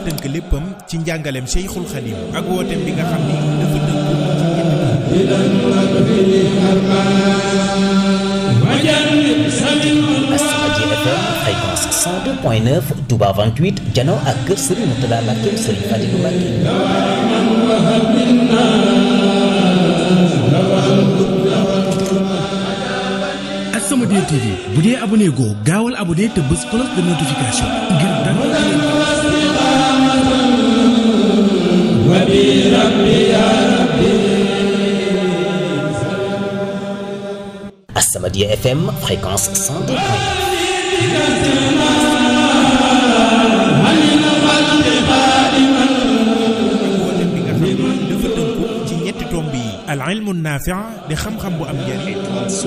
tënk léppam ci njàngaleem Cheikhul Khadim ak wooteem bi nga xam ni dafa tënku ci ñetti As-Samadiyya FM fréquence 102.9 Touba 28 jano ak kër Serigne Mourtada Mbacké Serigne Fadilou Mbacké As-Samadiyya TV bu dee abonné goo gaawal abonné te bës cloche de notification ngir dara As-Samadiyya FM fréquence 102.9 wooteem bi nga xam ni dafa tënku ci ñetti tomb yi al ilmu naafi' di xam-xam bu am njariñ